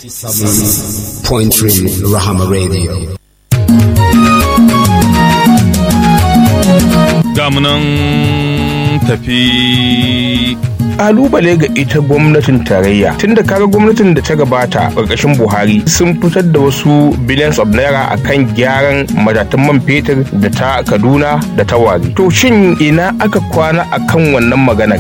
97.3 Rahama Radio. gamunan tafi kalubale ga ita gwamnatin tarayya tunda kaga gwamnatin da ta gabata ƙarƙashin buhari sun fitar da wasu billions of naira akan gyaran matatan man fetur da ta kaduna da ta wari to shin ina aka kwana akan wannan maganar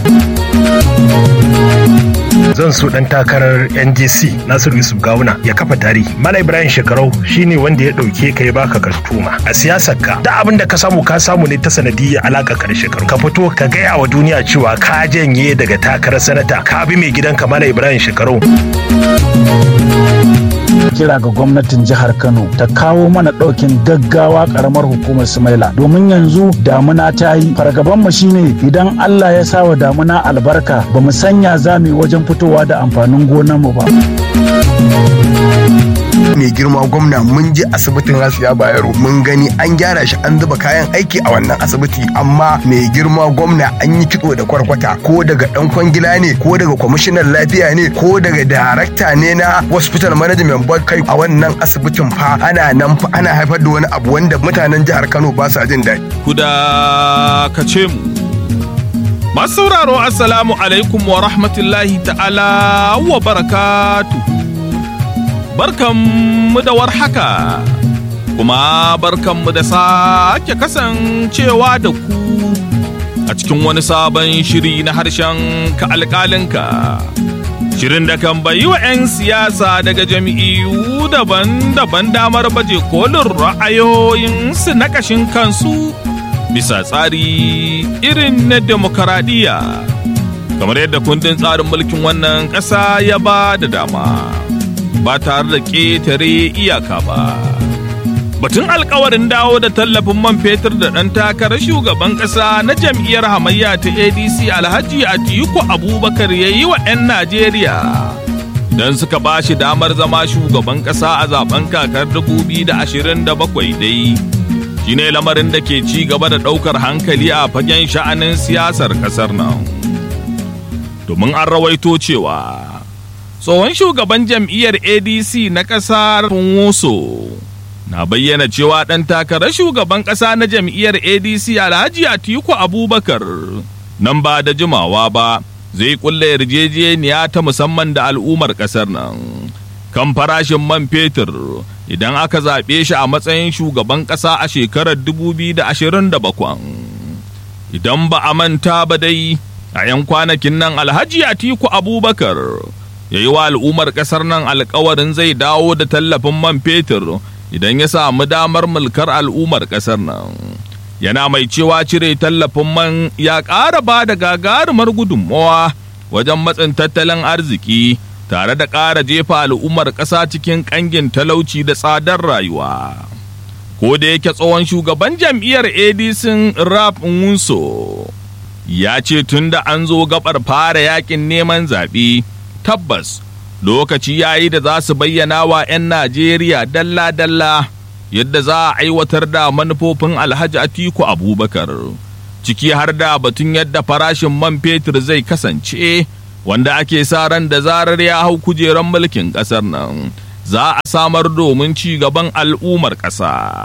zan so dan takarar NJC Nasiru Yusuf Gawuna ya kafa tarihi. Mala Ibrahim Shekarau shine wanda ya dauke ka ya baka kartuma. A siyasar ka da abin da ka samu ka samu ne ta sanadiyar alaka ka da Shekaru. Ka fito ka gaya wa duniya cewa ka janye daga takarar sanata ka bi mai gidanka Mala Ibrahim Shekarau. kira ga gwamnatin jihar Kano ta kawo mana ɗaukin gaggawa ƙaramar hukumar Sumaila domin yanzu damuna ta yi fargaban mu shine idan Allah ya sa wa damuna albarka ba mu sanya zami wajen fitowa da amfanin gonar mu ba. mai girma gwamna mun je asibitin Rasiya Bayero mun gani an gyara shi an zuba kayan aiki a wannan asibiti amma mai girma gwamna an yi kitso da kwarkwata ko daga dan kwangila ne ko daga kwamishinan lafiya ne ko daga darakta ne na hospital management board kai a wannan asibitin fa ana nan fa ana haifar da wani abu wanda mutanen jihar Kano ba sa jin daɗi. kuda ka ce mu masu sauraro assalamu alaikum wa rahmatullahi ta'ala wa barakatuhu barkanmu da warhaka kuma barkanmu da sake kasancewa da ku a cikin wani sabon shiri na harshen ka alƙalinka shirin da kan bayi wa 'yan siyasa daga jami'u daban-daban damar baje kolin ra'ayoyinsu na ƙashin kansu bisa tsari irin na demokaradiyya kamar yadda kundin tsarin mulkin wannan ƙasa ya ba da dama. ba tare da ƙetare iyaka ba. Batun alkawarin dawo da tallafin man fetur da ɗan takarar shugaban ƙasa na jam'iyyar hamayya ta ADC Alhaji Atiku Abubakar ya yi wa 'yan Najeriya. Don suka ba shi damar zama shugaban ƙasa a zaben kakar 2027 dai. Shi ne lamarin da ke ci gaba da ɗaukar hankali a fagen sha'anin siyasar ƙasar nan. Domin an rawaito cewa tsohon shugaban jam'iyyar adc na ƙasar Funwoso na bayyana cewa ɗan takarar shugaban ƙasa na jam'iyyar adc alhaji atiku abubakar nan ba da jimawa ba zai kulle yarjejeniya ta musamman da al'ummar ƙasar nan kan farashin man fetur idan aka zaɓe shi a matsayin shugaban ƙasa a shekarar 2027 idan ba a manta ba dai a 'yan kwanakin nan alhaji atiku abubakar ya yi wa al'ummar ƙasar nan alkawarin zai dawo da tallafin man fetur idan ya samu damar mulkar al'ummar ƙasar nan yana mai cewa cire tallafin man ya ƙara ba da gagarumar gudunmawa wajen matsin tattalin arziki tare da ƙara jefa al'ummar ƙasa cikin ƙangin talauci da tsadar rayuwa ko da yake tsohon shugaban jam'iyyar adc rap nwunso ya ce tun da an zo gabar fara yakin neman zaɓe tabbas lokaci ya yi da za su bayyana wa 'yan Najeriya dalla-dalla yadda za a aiwatar da manufofin Alhaji Atiku Abubakar, ciki har da batun yadda farashin man fetur zai kasance wanda ake sa ran da zarar ya hau kujerar mulkin ƙasar nan za a samar domin ci gaban al'ummar ƙasa.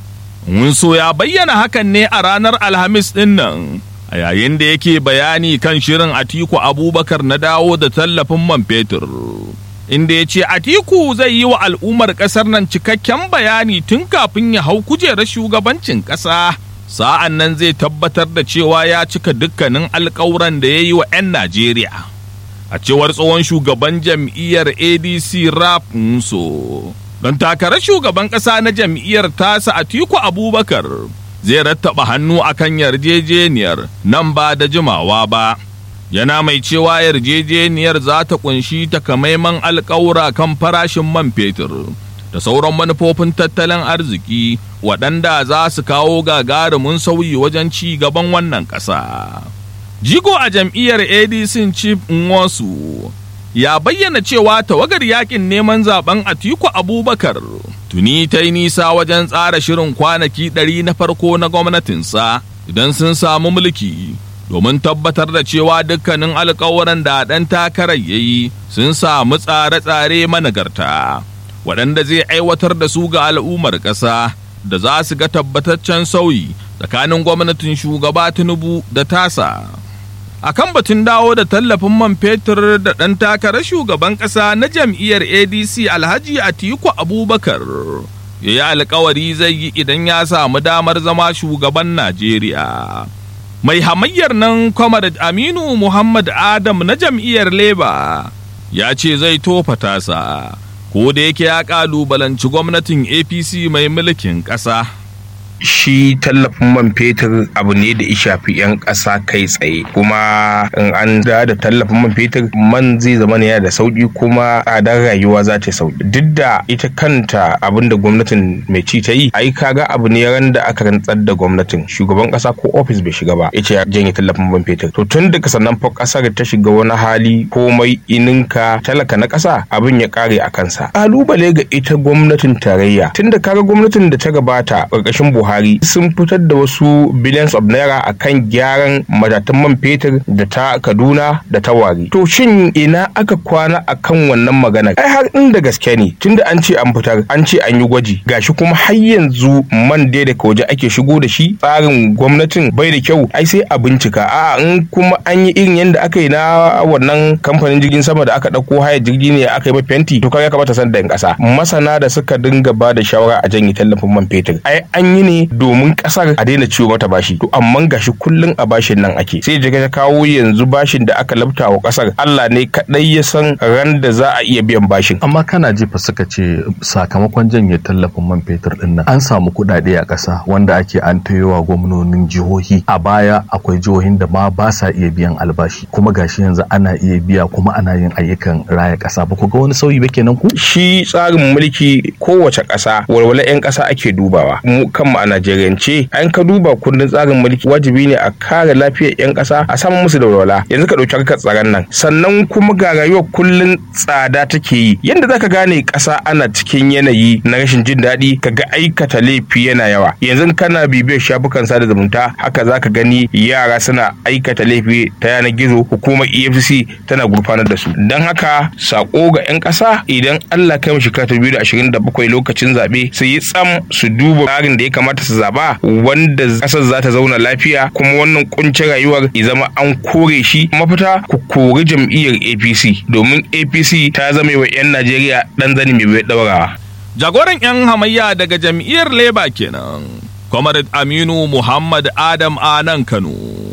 Wunso ya bayyana hakan ne a ranar Alhamis ɗin nan. a yayin da yake bayani kan shirin Atiku Abubakar na dawo da tallafin man fetur. Inda ya ce Atiku zai yi wa al'ummar ƙasar nan cikakken bayani tun kafin ya hau kujerar shugabancin ƙasa. Sa'an nan zai tabbatar da cewa ya cika dukkanin alƙawuran da ya yi wa 'yan Najeriya. A cewar tsohon shugaban jam'iyyar ADC Rap Nso. Don takarar shugaban ƙasa na jam'iyyar tasa Atiku Abubakar zai rattaba hannu akan yarjejeniyar nan ba da jimawa ba yana mai cewa yarjejeniyar za ta kunshi takamaiman alkawura kan farashin man fetur da sauran manufofin tattalin arziki waɗanda za su kawo gagarumin sauyi wajen ci gaban wannan ƙasa. jigo a jam'iyyar adc chief nwosu ya bayyana cewa tawagar yakin neman zaben atiku abubakar tuni ta yi nisa wajen tsara shirin kwanaki ɗari na farko na gwamnatinsa idan sun samu mulki domin tabbatar da cewa dukkanin alkawuran da ɗan takarar ya yi sun samu tsare-tsare managarta waɗanda zai aiwatar da su ga al'ummar ƙasa da za su ga tabbataccen sauyi tsakanin gwamnatin shugaba tinubu da tasa a kan batun dawo da tallafin man fetur da ɗan takarar shugaban ƙasa na jam'iyyar adc alhaji atiku abubakar ya yi alkawari zai yi idan ya samu damar zama shugaban najeriya mai hamayyar nan comrade aminu muhammad adam na jam'iyyar labour ya ce zai tofa tasa ko da yake ya kalubalanci gwamnatin apc mai mulkin ƙasa shi tallafin man fetur abu ne da ya shafi 'yan ƙasa kai tsaye kuma in an da da tallafin man fetur man zai zama ne da sauki kuma tsadar rayuwa za ta sauki duk da ita kanta abin da gwamnatin mai ci ta yi ai kaga abu ne ran da aka rantsar da gwamnatin shugaban ƙasa ko ofis bai shiga ba ya ce ya janye tallafin man fetur to tun daga sannan fa ƙasar ta shiga wani hali komai ininka talaka na ƙasa abin ya kare a kansa kalubale ga ita gwamnatin tarayya tun da kaga gwamnatin da ta gabata ƙarƙashin buhari Buhari sun fitar da wasu billions of naira a kan gyaran matatan man fetur da ta Kaduna da ta Wari. To shin ina aka kwana a kan wannan magana? Ai har inda gaske ne tunda an ce an fitar an ce an yi gwaji gashi kuma har yanzu man dai daga waje ake shigo da shi tsarin gwamnatin bai da kyau ai sai a bincika a in kuma an yi irin yadda aka yi na wannan kamfanin jirgin sama da aka ɗauko haya jirgi ne aka yi fenti to ya kamata san da ƙasa masana da suka dinga ba da shawara a janye tallafin man fetur ai an yi ne domin kasar a daina ciwo mata bashi to amma gashi kullun a bashin nan ake sai jiga ta kawo yanzu bashin da aka labta wa kasar Allah ne kadai ya san ran da za a iya biyan bashin amma kana jifa suka ce sakamakon janye tallafin man fetur din nan an samu kuɗaɗe a ƙasa wanda ake an tayowa gwamnonin jihohi a baya akwai jihohin da ma ba sa iya biyan albashi kuma gashi yanzu ana iya biya kuma ana yin ayyukan raya ƙasa ba ku ga wani sauyi ba kenan ku shi tsarin mulki kowace ƙasa walwala 'yan ƙasa ake dubawa mu kanmu a Najeriyance an ka duba kundin tsarin mulki wajibi ne a kare lafiyar 'yan ƙasa a samu musu da walwala yanzu ka ɗauki harkar tsaron nan sannan kuma ga rayuwar kullun tsada take yi yanda zaka gane ƙasa ana cikin yanayi na rashin jin daɗi ka ga aikata laifi yana yawa yanzu kana bibiyar shafukan sada zumunta haka zaka gani yara suna aikata laifi ta yanar gizo hukumar efcc tana gurfanar da su don haka sako ga 'yan ƙasa idan allah kai mu shekara ta biyu da ashirin da bakwai lokacin zaɓe su yi tsam su duba tsarin da ya kamata su zaba wanda kasar za ta zauna lafiya kuma wannan kuncin rayuwar ya zama an kore shi mafita ku kori jam'iyyar apc domin apc ta zama wa 'yan najeriya dan zani mai bai daurawa jagoran 'yan hamayya daga jam'iyyar leba kenan comrade aminu muhammad adam a nan kano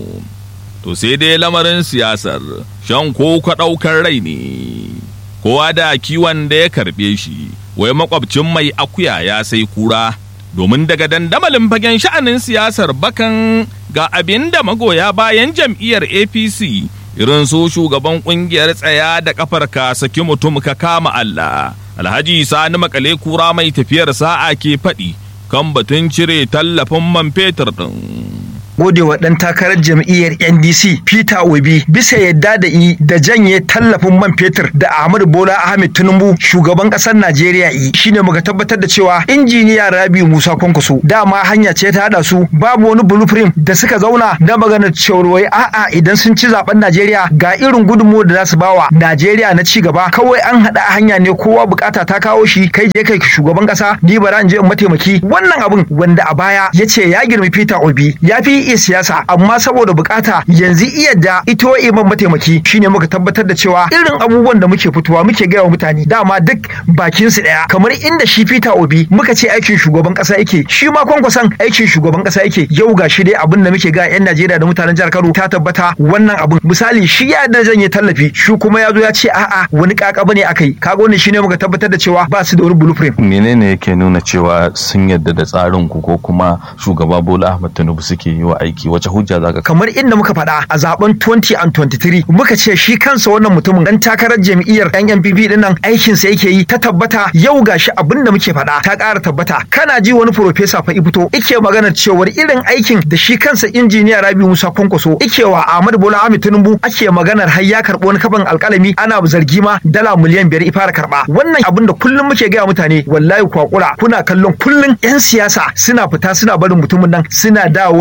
to sai dai lamarin siyasar shan ko ka ɗaukar rai ne kowa da kiwon da ya karɓe shi wai makwabcin mai akuya ya sai kura domin daga dandamalin fagen sha'anin siyasar bakan ga abin da magoya bayan jam'iyyar apc irin su shugaban kungiyar tsaya da kafar ka saki mutum ka kama allah alhaji sani makale kura mai tafiyar sa'a ke faɗi kan batun cire tallafin man fetur ɗin. godewa ɗan takarar jam'iyyar NDC Peter Obi bisa yadda da i da janye tallafin man fetur da Ahmadu Bola Ahmed Tinubu shugaban ƙasar Najeriya yi shine muka tabbatar da cewa injiniya Rabi Musa Kwankwaso dama hanya ce ta hada su babu wani blueprint da suka zauna da maganar cewar wai a'a idan sun ci zaben Najeriya ga irin gudunmu da za su bawa Najeriya na ci gaba kawai an hada hanya ne kowa bukata ta kawo shi kai je kai shugaban ƙasa ni bara in je in mataimaki wannan abun wanda a baya ya ce ya girmi Peter Obi ya fi iya siyasa amma saboda bukata yanzu iya da ito iman mataimaki shine muka tabbatar da cewa irin abubuwan da muke fitowa muke gaya wa mutane dama duk bakin su daya kamar inda shi Peter Obi muka ce aikin shugaban kasa yake shi ma kwankwason aikin shugaban kasa yake yau ga shi dai abin da muke ga yan Najeriya da mutanen jihar Kano ta tabbata wannan abin misali shi ya da janye tallafi shi kuma ya zo ya ce a'a wani kaka bane akai kaga wannan shine muka tabbatar da cewa ba su da wani blueprint menene yake nuna cewa sun yadda da tsarin ku ko kuma shugaba Bola Ahmed Tinubu suke yi wa aiki wace hujja zaka kamar inda muka faɗa a zaben 2023 muka ce shi kansa wannan mutumin dan takarar jam'iyyar NNPP din nan aikin sa yake yi ta tabbata yau gashi abin da muke faɗa ta ƙara tabbata kana ji wani professor fa fito yake magana cewar irin aikin da shi kansa injiniya Rabi Musa Kwankwaso yake wa Ahmad Bola Ahmed Tinubu ake maganar har ya karɓo wani kafan alƙalami ana zargi ma dala miliyan biyar ifara karɓa wannan abin da kullum muke gaya mutane wallahi kwakura kuna kallon kullum yan siyasa suna fita suna barin mutumin nan suna dawowa jikin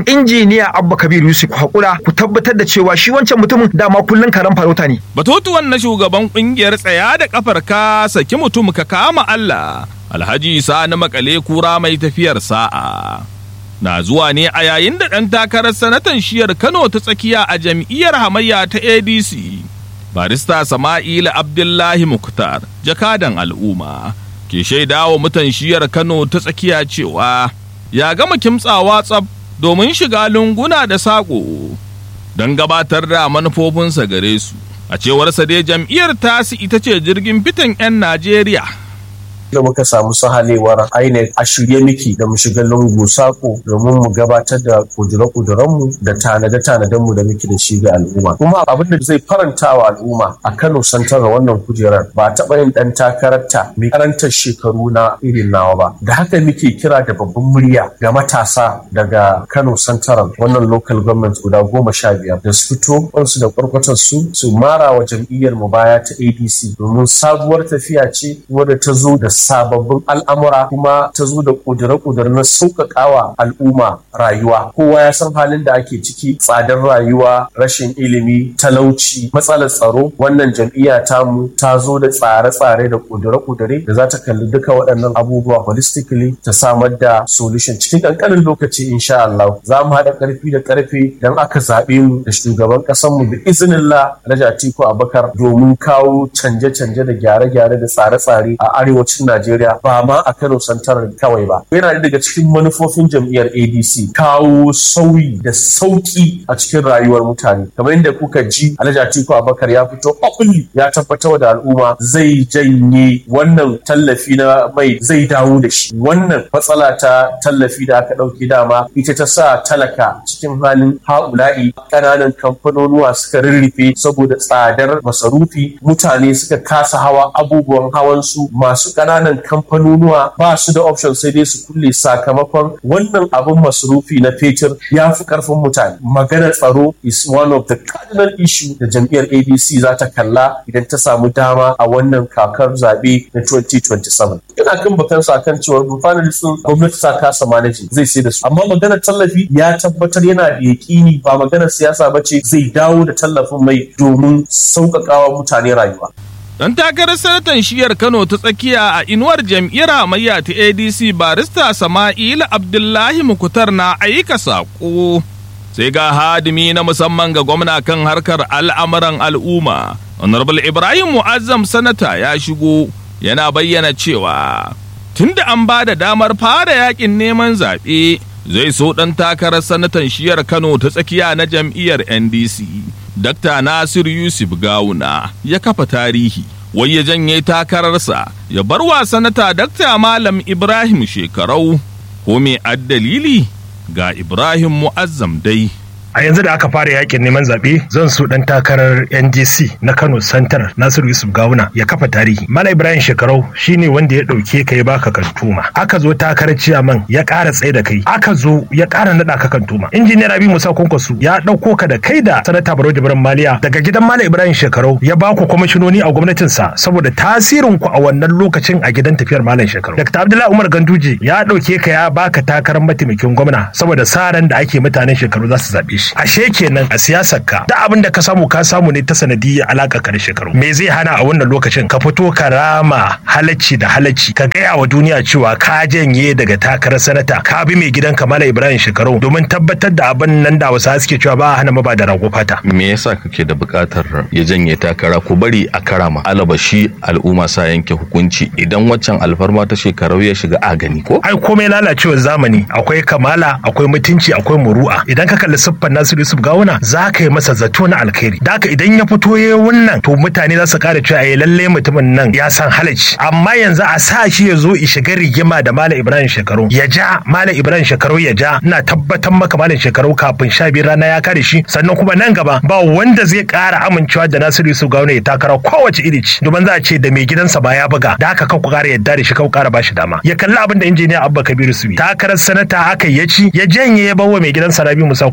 gaban injiniya Abba Kabir Yusuf ku hakura ku tabbatar da cewa shi wancan mutumin dama kullun karan farauta ne Batutuwan na shugaban kungiyar tsaya da kafar ka saki mutum ka kama Allah. Alhaji Sani makale kura mai tafiyar sa'a. Na zuwa ne a yayin da ɗan takarar sanatan shiyar Kano ta tsakiya a jam'iyyar hamayya ta ADC. Barista Sama'ila Abdullahi Muktar, jakadan al'umma, ke shaidawa mutan shiyar Kano ta tsakiya cewa ya gama kimtsawa tsab domin shiga lunguna da saƙo don gabatar da manufofinsa gare su. A cewarsa dai jam'iyyar tasi ita ce jirgin fitan 'yan Najeriya. da muka samu sahalewar INEC a shirye miki da mu shiga lungu sako domin mu gabatar da kudure-kudurenmu da tanade-tanadenmu da muke da shi ga al'umma kuma abin da zai faranta wa al'umma a Kano santar wannan kujerar ba taɓa yin ɗan takararta mai karantar shekaru na irin nawa ba da haka muke kira da babban murya ga matasa daga Kano santaran wannan local government guda goma sha biyar da su fito wansu da kwarkwatar su su mara wa jam'iyyar mu baya ta ADC domin sabuwar tafiya ce wadda ta zo da sababbin al'amura kuma ta zo da ƙudure-ƙudure na sauƙaƙawa al'umma rayuwa kowa ya san halin da ake ciki tsadar rayuwa rashin ilimi talauci matsalar tsaro wannan jam'iyya tamu ta zo da tsare-tsare da ƙudure-ƙudure da za ta kalli duka waɗannan abubuwa holistically ta samar da solution cikin ƙanƙanin lokaci insha Allah za mu haɗa ƙarfi da ƙarfe don aka zaɓe mu da shugaban ƙasarmu da izinillah Alhaji Atiku Abubakar domin kawo canje-canje da gyare-gyare da tsare-tsare a arewacin Najeriya ba ma a Kano Santar kawai ba. Yana daga cikin manufofin jam'iyyar ADC kawo sauyi da sauki a cikin rayuwar mutane. Kamar yadda kuka ji Alhaji Atiku Abubakar ya fito openly ya tabbatar da al'umma zai janye wannan tallafi na mai zai dawo da shi. Wannan matsala ta tallafi da aka ɗauki dama ita ta sa talaka cikin halin ha'ula'i ƙananan kamfanonuwa suka rirrife saboda tsadar masarufi mutane suka kasa hawa abubuwan hawansu masu ƙananan kamfanonuwa ba su da option sai dai su kulle sakamakon wannan abin masarufi na fetur ya fi karfin mutane maganar tsaro is one of the cardinal issue da jam'iyyar adc za ta kalla idan ta samu dama a wannan kakar zaɓe na 2027 ina kan bakan sa kan cewa sun gwamnati ta kasa manaji zai sai da su amma maganar tallafi ya tabbatar yana da yaƙini ba maganar siyasa ba ce zai dawo da tallafin mai domin sauƙaƙawa mutane rayuwa Don takarar sanatan shiyar Kano ta tsakiya a inuwar jam'iyyar hamayya ta ADC barista Sama'ila Abdullahi Mukutar na aika saƙo. Sai ga hadimi na musamman ga gwamna kan harkar al'amuran al'umma. Honorable Ibrahim Mu'azzam sanata ya shigo yana bayyana cewa tunda an ba da damar fara yakin neman zaɓe zai so ɗan takarar sanatan shiyar Kano ta tsakiya na jam'iyyar NDC. Dr. Nasir Yusuf Gawuna ya kafa tarihi, wai ya janye takararsa ya bar wa sanata Dr. Malam Ibrahim shekarau, ko me addalili ga Ibrahim Mu'azzam dai. a yanzu da aka fara yakin neman zaɓe zan so ɗan takarar ndc na kano santar nasiru yusuf gawuna ya kafa tarihi mala ibrahim shekarau shine wanda ya ɗauke ka ya baka kantuma aka zo takarar ciyaman ya ƙara tsaye da kai aka zo ya ƙara naɗa ka kantuma injiniyar abi musa kwankwaso ya ɗauko ka da kai da sanata baro jibran maliya daga gidan mala ibrahim shekarau ya ba ku kwamishinoni a gwamnatinsa saboda tasirin ku a wannan lokacin a gidan tafiyar malam shekarau dr abdullahi umar ganduje ya ɗauke ka ya baka takarar mataimakin gwamna saboda sa ran da ake mutanen shekaru za su zaɓe shi ashe kenan a siyasar ka da abin da ka samu ka samu ne ta sanadiyyar alaka ka da shekaru me zai hana a wannan lokacin ka fito ka rama halacci da halacci ka gaya wa duniya cewa ka janye daga takarar sanata ka bi mai gidan kamala ibrahim shekaru domin tabbatar da abin nan da wasu suke cewa ba a hana maba da rago fata me yasa kake da buƙatar ya janye takara ku bari a karama alabashi al'umma sa yanke hukunci idan waccan alfarma ta shekarau ya shiga a gani ko ai komai lalacewar zamani akwai kamala akwai mutunci akwai muru'a idan ka kalli siffar Nasiru Yusuf Gawuna za ka yi masa zato na alkhairi da haka idan ya fito ya wannan to mutane za su kara cewa eh lalle mutumin nan ya san halacci amma yanzu a sa shi ya zo ya shiga rigima da Malam Ibrahim Shekaru ya ja Malam Ibrahim Shekaru ya ja ina tabbatar maka Malam Shekaru kafin sha biyu rana ya kare shi sannan kuma nan gaba ba wanda zai kara amincewa da Nasiru Yusuf Gawuna ya takara kowace iri ce domin za a ce da mai gidansa ba ya buga da haka kan ku kara yadda da shi kan ku kara bashi dama ya kalli abin da injiniya Abba Kabiru Subi takarar sanata aka ya ci ya janye ya bawa mai gidansa Rabi Musa Kunkusu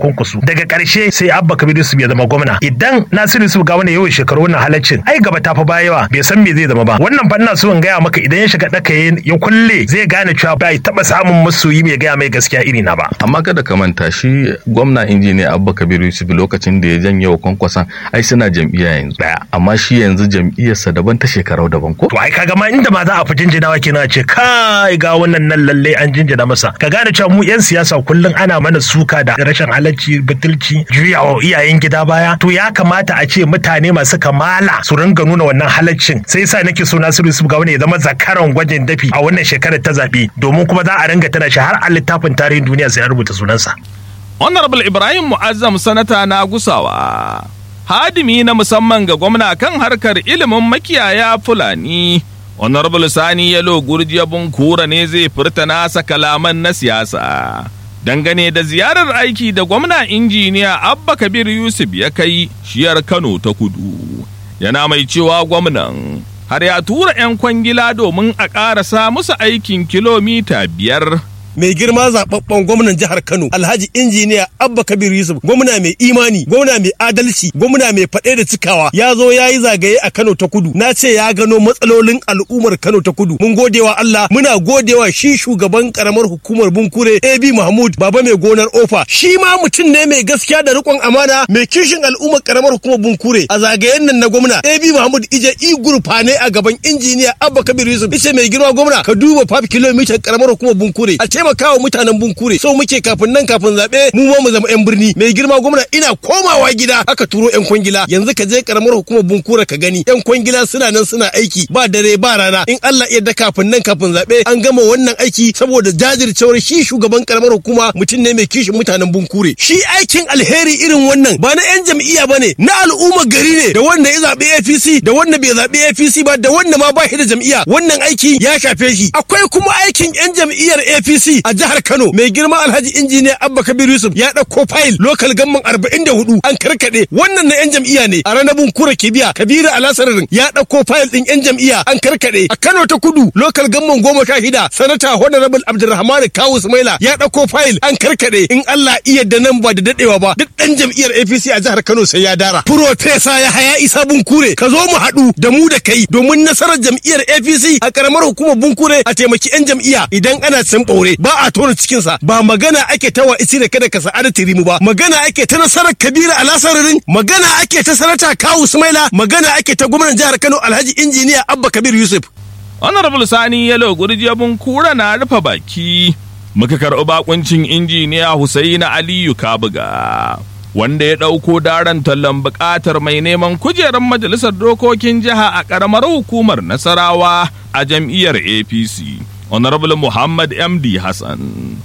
daga ƙarshe sai abba kabir yusuf ya zama gwamna idan nasiru yusuf ga wani yawan shekaru wannan halaccin ai gaba ta fa baya yawa bai san me zai zama ba wannan fa ina so in gaya maka idan ya shiga daka ya kulle zai gane cewa bai taba samun masoyi mai gaya mai gaskiya iri na ba amma kada ka manta shi gwamna injiniya abba kabir yusuf lokacin da ya janye wa kwankwason ai suna jam'iyya yanzu daya amma shi yanzu jam'iyyarsa daban ta shekarau daban ko to ai kaga ma inda ma za a fi jinjinawa kenan ce kai ga wannan nan lalle an jinjina masa ka gane cewa mu yan siyasa kullum ana mana suka da rashin halacci batulci juyawa iyayen gida baya to ya kamata a ce mutane masu kamala su ringa nuna wannan halaccin sai yasa nake so Nasiru Yusuf Gawune ya zama zakaran gwajin dafi a wannan shekarar ta zabe domin kuma za a ringa tana shi har a littafin tarihin duniya sai an rubuta sunansa Honorable Ibrahim Mu'azzam sanata na gusawa. Hadimi na musamman ga gwamna kan harkar ilimin makiyaya Fulani. Honorable Sani Yalo Gurjiya Bunkura ne zai furta nasa kalaman na siyasa. Dangane da ziyarar aiki da gwamna injiniya Abba Kabir Yusuf ya kai shiyar Kano ta kudu. Yana mai cewa gwamnan har ya tura 'yan kwangila domin a ƙarasa musu aikin kilomita biyar mai girma zababben gwamnan jihar Kano Alhaji injiniya Abba Kabir Yusuf gwamna mai imani gwamna mai adalci gwamna mai faɗe da cikawa ya zo ya yi zagaye a Kano ta kudu na ce ya gano matsalolin al'ummar Kano ta kudu mun godewa Allah muna godewa shi shugaban karamar hukumar Bunkure AB Mahmud baba mai gonar Ofa shi ma mutum ne mai gaskiya da riƙon amana mai kishin al'ummar karamar hukumar Bunkure a zagayen nan na gwamna AB Mahmud ije i gurfa ne a gaban injiniya Abba Kabir Yusuf ice mai girma gwamna ka duba 5 kilomita karamar hukumar Bunkure a taimakawa mutanen bunkure so muke kafin nan kafin zaɓe mu ma mu zama yan birni mai girma gwamna ina komawa gida aka turo yan kwangila yanzu ka je karamar hukumar bunkure ka gani yan kwangila suna nan suna aiki ba dare ba rana in Allah ya da kafin nan kafin zaɓe an gama wannan aiki saboda jajircewar shi shugaban karamar hukuma mutum ne mai kishin mutanen bunkure shi aikin alheri irin wannan ba na yan jam'iyya bane na al'ummar gari ne da wanda ya zaɓi APC da wanda bai zaɓi APC ba da wanda ma ba shi da jam'iyya wannan aiki ya shafe shi akwai kuma aikin yan jam'iyyar APC a jihar Kano mai girma Alhaji Injiniya Abba Kabir Yusuf ya ɗauko fayil lokal gamman 44 an karkade wannan na yan jam'iyya ne a ranar Bunkura Kibiya Kabiru Alasararin ya ɗauko fayil ɗin yan jam'iyya an karkade a Kano ta Kudu lokal gamman goma sha shida sanata Honorable Abdulrahman Kawu Sumaila ya ɗauko fayil an karkade in Allah iya da nan ba da dadewa ba duk ɗan jam'iyyar APC a jihar Kano sai ya dara Profesa ya haya isa Bunkure ka zo mu haɗu da mu da kai domin nasarar jam'iyyar APC a karamar hukumar Bunkure a taimaki yan jam'iyya idan ana cin ɓaure ba a tona cikinsa ba magana ake ta wa isi da kada ka sa'ada tirimu ba magana ake ta nasarar kabira alasararin magana ake ta sanata kawu sumaila magana ake ta gwamnan jihar kano alhaji injiniya abba kabir yusuf honorable sani yalo gurjebun kura na rufe baki muka karɓi bakuncin injiniya husaina aliyu kabuga wanda ya ɗauko daren tallan buƙatar mai neman kujerar majalisar dokokin jiha a ƙaramar hukumar nasarawa a jam'iyyar apc honorable muhammad md hassan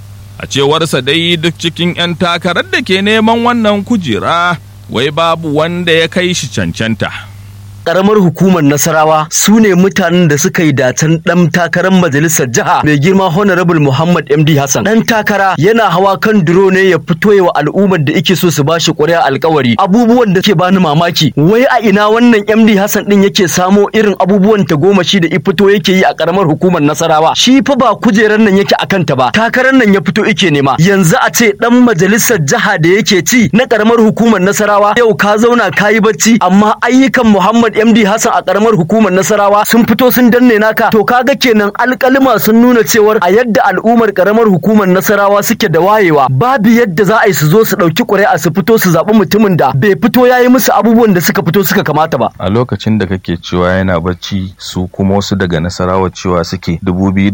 a cewarsa dai duk cikin 'yan takarar da ke neman wannan kujera wai babu wanda ya kai shi cancanta karamar hukumar Nasarawa su ne mutanen da suka yi dacen dan takarar majalisar jiha mai girma Honorable Muhammad MD Hassan. Dan takara yana hawa kan duro ne ya fito wa al'ummar da yake so su bashi ƙuri'a alkawari. Abubuwan da ke bani mamaki, wai a ina wannan MD Hassan din yake samo irin abubuwan ta goma shi da fito yake yi a karamar hukumar Nasarawa. Shi fa ba kujerar nan yake akan ta ba, takarar nan ya fito yake nema. Yanzu a ce dan majalisar jiha da yake ci na karamar hukumar Nasarawa yau ka zauna ka yi bacci amma ayyukan Muhammad MD Hassan a karamar hukumar Nasarawa sun fito sun danne naka to kaga kenan alƙalima sun nuna cewar a yadda al'ummar karamar hukumar Nasarawa suke da wayewa babu yadda za a yi su zo su ɗauki ƙuri'a su fito su zaɓi mutumin da bai fito ya yi musu abubuwan da suka fito suka kamata ba. a lokacin da kake cewa yana bacci su kuma wasu daga nasarawa cewa suke